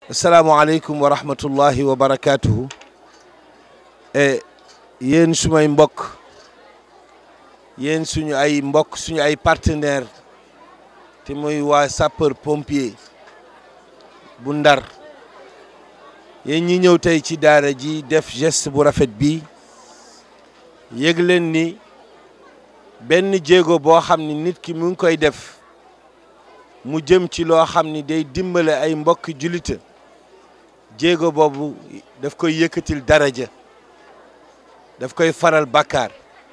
asalaamaaleykum wa rahmatullahi wa barakaatuhu e yéen sumay mbokk yéen suñu ay mbokk suñu ay partenaire te muy waa sapeur pompier bu ndar yéen ñi ñëw tey ci daara ji def geste bu rafet bi yëg leen ni benn jéego boo xam ni nit ki mu ngi koy def mu jëm ci loo xam ni day dimbale ay mbokk julita jéego boobu daf koy yëkkatil daraja daf koy faral bàkkaar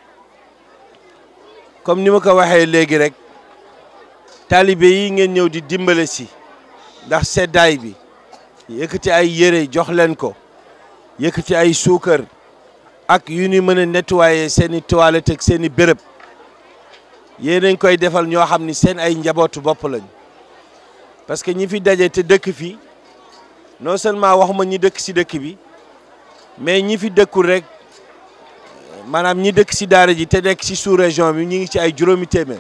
comme ni ma ko waxee léegi rek taalibe yi ngeen ñëw di dimbale si ndax seddaay bi yëkkati ay yére jox leen ko yëkkati ay suukar ak yu ni mën a nettoyer seen i toilette ak seen i béréb yéen a koy defal ñoo xam ni seen ay njabootu bopp lañ parce que ñi fi daje te dëkk fi non seulement waxuma ñi dëkk si dëkk bi mais ñi fi dëkkul rek maanaam ñi dëkk si daara ji te nekk si sous région bi ñu ngi ci ay juróomi téeméer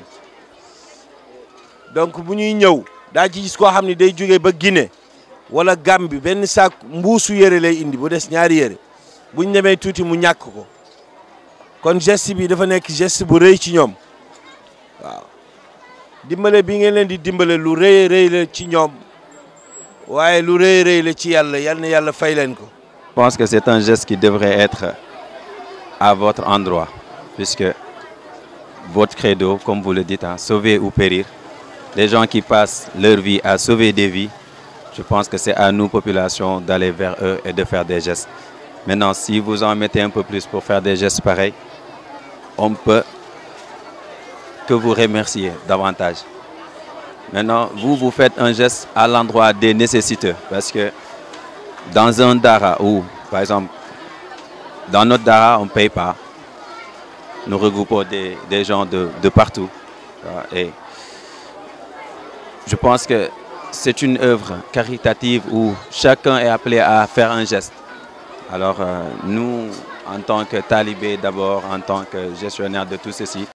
donc bu ñuy ñëw daa ci gis koo xam ne day jóge ba Guinée wala Gambie benn saak mbuusu yére lay indi bu des ñaari yére buñ demee tuuti mu ñàkk ko kon geste bi dafa nekk geste bu rëy ci ñoom waaw dimbale bi ngeen leen di dimbale lu rëy rëy la ci ñoom waaye lu rëy rëy la ci yàlla yal na yàlla fay leen ko. Je pense que c'est un geste qui devrait être à votre endroit, puisque votre credo, comme vous le dites, hein, sauver ou périr, les gens qui passent leur vie à sauver des vies, je pense que c'est à nous, population, d'aller vers eux et de faire des gestes. Maintenant, si vous en mettez un peu plus pour faire des gestes pareils, on peut que vous remercier davantage. Maintenant, vous, vous faites un geste à l'endroit des nécessiteux, parce que dans un dara où, par exemple, dans notre dara, on ne paye pas, nous regroupons des, des gens de, de partout. Et je pense que c'est une œuvre caritative où chacun est appelé à faire un geste. Alors, euh, nous, en tant que talibés d'abord, en tant que gestionnaire de tout ceci,